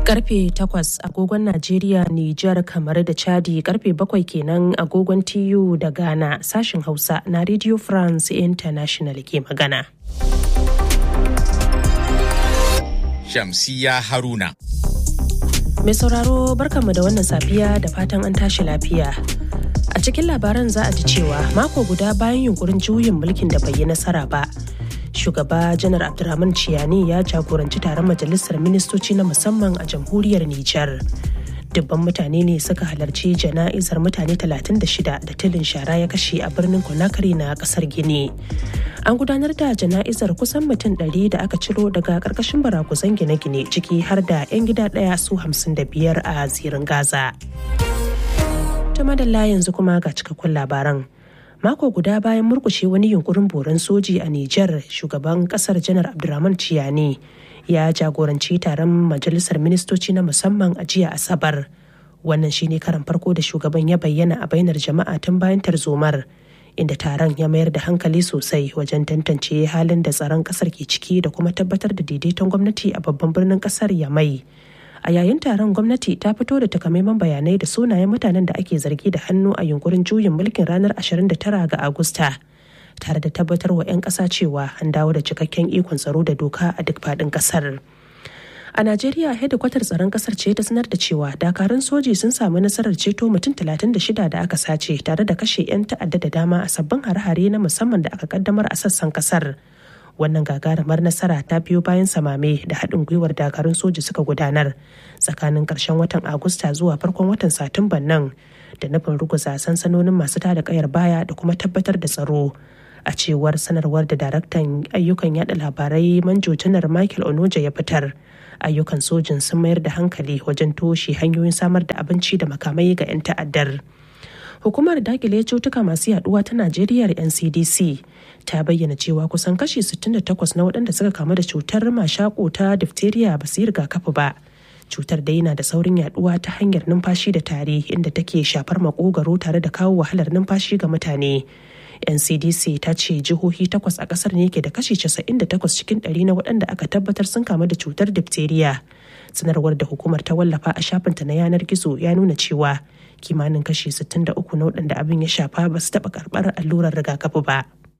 Karfe 8 agogon Najeriya, Nijar, kamar da Chadi karfe 7 kenan agogon TU da Ghana sashin Hausa na Radio France International ke magana. Shamsiya Haruna. Mai sauraro barkanmu da wannan safiya da fatan an tashi lafiya. A cikin labaran za a ji cewa mako guda bayan yunkurin juyin mulkin da bai yi nasara ba. Shugaba Janar Abdulrahman Ciyani ya jagoranci taron majalisar ministoci na musamman a jamhuriyar Nijar. Dubban mutane ne suka halarci jana'izar mutane 36 da tilin shara ya kashe a birnin Conakry na kasar Gini. An gudanar da jana'izar kusan mutum 100 da aka ciro daga karkashin barakuzan gine-gine ciki har da 'yan gida ɗaya su 55 a zirin Gaza. ta madalla yanzu kuma ga cikakkun labaran mako guda bayan murkushe wani yunkurin boran soji a Nijar shugaban kasar janar Abdurrahman Ciyani ya jagoranci taron majalisar ministoci na musamman a jiya Asabar. Wannan shine karan farko da shugaban ya bayyana a bainar jama'a tun bayan tarzomar inda taron ya mayar da hankali sosai wajen tantance halin da tsaron kasar ke ciki da kuma tabbatar da daidaiton gwamnati a babban birnin kasar Yamai. a yayin taron gwamnati ta fito da takamaiman bayanai da sunayen mutanen da ake zargi da hannu a yunkurin juyin mulkin ranar 29 ga agusta tare da tabbatar wa 'yan ƙasa cewa an dawo da cikakken ikon tsaro da doka a duk faɗin ƙasar a najeriya hedikwatar tsaron ƙasar ce ta sanar da cewa dakarun soji sun samu nasarar ceto mutum 36 da aka sace tare da kashe 'yan ta'adda da dama a sabbin hare-hare na musamman da aka kaddamar a sassan ƙasar wannan gagarumar nasara ta biyo bayan samame da haɗin gwiwar dakarun soji suka gudanar tsakanin ƙarshen watan agusta zuwa farkon watan satumban nan da nufin ruguza sansanonin masu tada kayar baya da kuma tabbatar da tsaro a cewar sanarwar da daraktan ayyukan yada labarai manjo janar michael onoja ya fitar ayyukan sojin sun mayar da hankali wajen toshe hanyoyin samar da abinci da makamai ga 'yan ta'addar hukumar dakile cutuka masu yaduwa ta najeriya ncdc ta bayyana cewa kusan kashi 68 na waɗanda suka kamu da cutar mashako ta diphtheria ba su yi rigakafi ba cutar dai na da saurin yaduwa ta hanyar numfashi da tari inda take shafar makogaro tare da kawo wahalar numfashi ga mutane ncdc ta ce jihohi takwas a kasar ne ke da kashi 98 cikin ɗari na waɗanda aka tabbatar sun kamu da cutar diphtheria sanarwar da hukumar ta wallafa a shafinta na yanar gizo ya nuna cewa kimanin kashi 63 na waɗanda abin ya shafa ba su taɓa karɓar allurar rigakafi ba.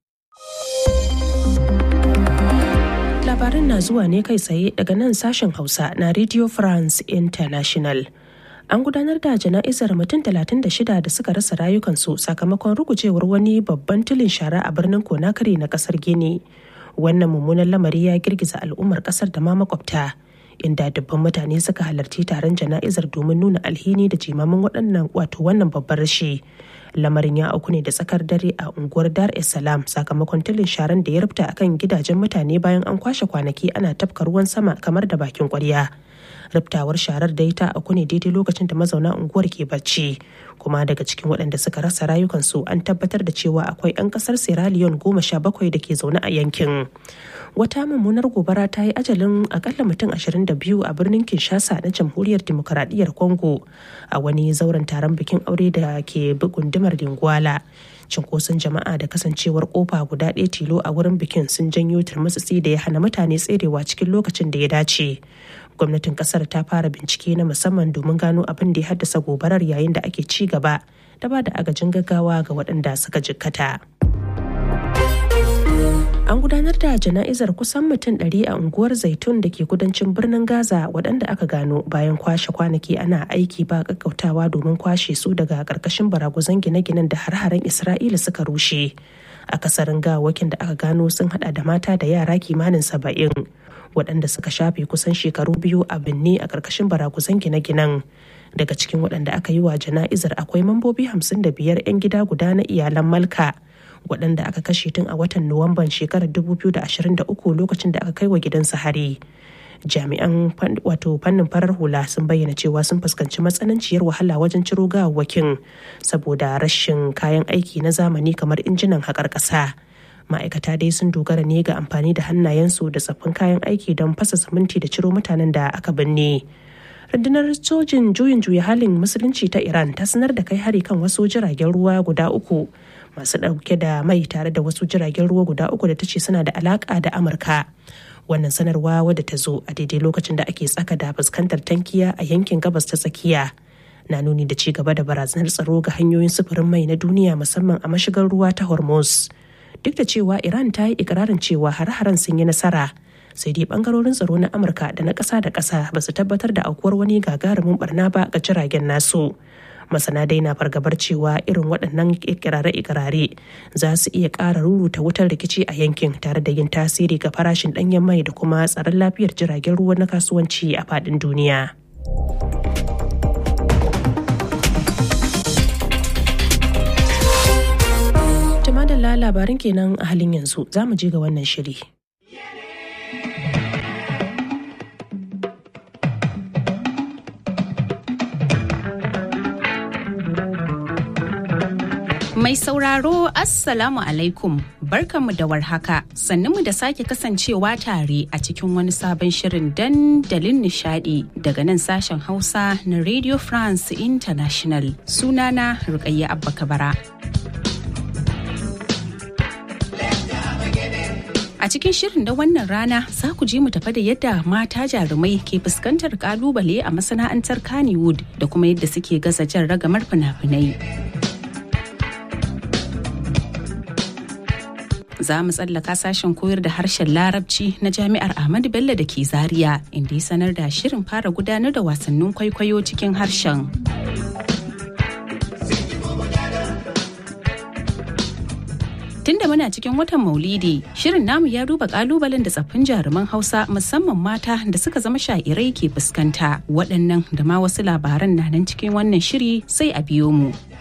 Labarin na zuwa ne kai tsaye daga nan sashen Hausa na Radio France International. An gudanar da jana'izar mutum 36 da suka rasa rayukansu sakamakon rugujewar wani babban tilin shara a birnin Conakry na kasar Gini. Wannan mummunan lamari ya girgiza al'ummar kasar da ma makwabta. inda dubban mutane suka halarci taron jana'izar domin nuna alhini da jimamin waɗannan wato wannan babbar rashi lamarin ya auku ne da tsakar dare a unguwar dar es salaam sakamakon tilin sharan da ya rufta akan gidajen mutane bayan an kwashe kwanaki ana tafka ruwan sama kamar da bakin kwarya riftawar sharar dai ta auku ne daidai lokacin da mazauna unguwar ke bacci kuma daga cikin waɗanda suka rasa rayukansu an tabbatar da cewa akwai 'yan ƙasar sierra leone goma sha bakwai da ke zaune a yankin wata mummunar gobara ta yi ajalin akalla mutum 22 a birnin kinshasa na jamhuriyar demokaradiyyar congo a wani zauren taron bikin aure da ke gundumar dingwala cinkoson jama'a da kasancewar kofa guda ɗaya tilo a wurin bikin sun janyo turmutsutsi da ya hana mutane tserewa cikin lokacin da ya dace gwamnatin kasar ta fara bincike na musamman domin gano abin da ya haddasa gobarar yayin da ake ci gaba da ba da agajin gaggawa ga waɗanda suka jikkata. An gudanar da jana'izar kusan mutum ɗari a unguwar Zaitun da ke kudancin birnin Gaza waɗanda aka gano bayan kwashe kwanaki ana aiki ba ƙaƙƙautawa domin kwashe su daga ƙarƙashin baraguzan gine-ginen da har-haren Isra'ila suka rushe. A kasarin gawakin da aka gano sun hada da mata da yara kimanin saba'in waɗanda suka shafe kusan shekaru biyu a binne a ƙarƙashin baraguzan gine-ginen. Daga cikin waɗanda aka yi wa jana'izar akwai mambobi hamsin da biyar 'yan gida guda na iyalan Malka. waɗanda aka kashe tun a watan nuwamban shekarar 2023 lokacin da aka kai wa gidansa hari jami'an wato fannin farar hula sun bayyana cewa sun fuskanci matsananciyar wahala wajen ciro gawawwakin saboda rashin kayan aiki na zamani kamar injinan haƙar ƙasa ma'aikata dai sun dogara ne ga amfani da hannayensu da tsaffin kayan aiki don fasa siminti da ciro mutanen da aka binne rundunar sojin juyin juya halin musulunci ta iran ta sanar da kai hari kan wasu jiragen ruwa guda uku masu ɗauke da mai tare da wasu jiragen ruwa guda uku da ta ce suna da alaƙa da amurka wannan sanarwa wadda ta zo a daidai lokacin da ake tsaka da fuskantar tankiya a yankin gabas ta tsakiya na nuni da ci gaba da barazanar tsaro ga hanyoyin sufurin mai na duniya musamman a mashigar ruwa ta hormuz duk da cewa iran ta yi ikirarin cewa har-haren sun yi nasara sai dai bangarorin tsaro na amurka da na ƙasa da ƙasa ba su tabbatar da aukuwar wani gagarumin barna ba ga jiragen nasu masana dai na fargabar cewa irin waɗannan ikirare-ikirare za su iya ƙara ruruta wutar rikici a yankin tare da yin tasiri ga farashin ɗanyen mai da kuma tsaron lafiyar jiragen ruwa na kasuwanci a faɗin duniya. Tumadala labarin kenan a halin yanzu za mu je ga wannan shiri. Mai sauraro Assalamu alaikum barkanmu da warhaka mu da sake kasancewa tare a cikin wani sabon shirin dandalin nishadi daga nan sashen Hausa na Radio France International sunana Rukayya Abba Kabara. A cikin shirin da wannan rana za ku ji mu tafa da yadda mata jarumai ke fuskantar kalubale a masana'antar Kannywood da kuma yadda suke gaza jan ragamar fina-finai. za mu tsallaka sashen koyar da harshen larabci na jami'ar ahmadu bello da ke zaria inda ya sanar da shirin fara gudanar da wasannin kwaikwayo cikin harshen tunda muna cikin watan maulidi shirin namu ya duba kalubalen da tsaffin jaruman hausa musamman mata da suka zama sha'irai ke fuskanta waɗannan da ma wasu labaran na nan cikin wannan shiri sai a biyo mu